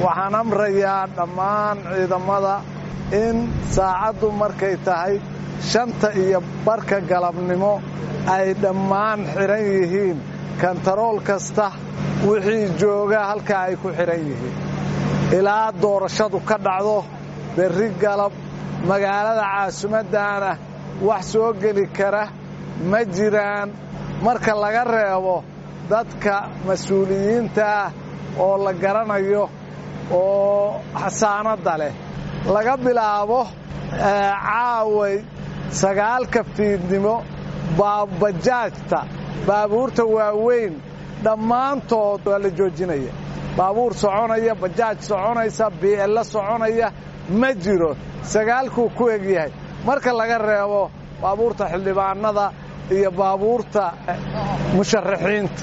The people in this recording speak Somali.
waxaan amrayaa dhammaan ciidamada in saacaddu markay tahay shanta iyo barka galabnimo ay dhammaan xidhan yihiin kantarool kasta wixii jooga halkaa ay ku xidhan yihiin ilaa doorashadu ka dhacdo berri galab magaalada caasimaddaana wax soo geli kara ma jiraan marka laga reebo dadka mas-uuliyiinta ah oo la garanayo oo xasaanadda leh laga bilaabo caaway sagaalka fiidnimo bajaajta baabuurta waaweyn dhammaantood waa la joojinaya baabuur soconaya bajaaj soconaysa bi'ello soconaya ma jiro sagaalkuu ku egyahay marka laga reebo baabuurta xildhibaanada iyo baabuurta musharaxiinta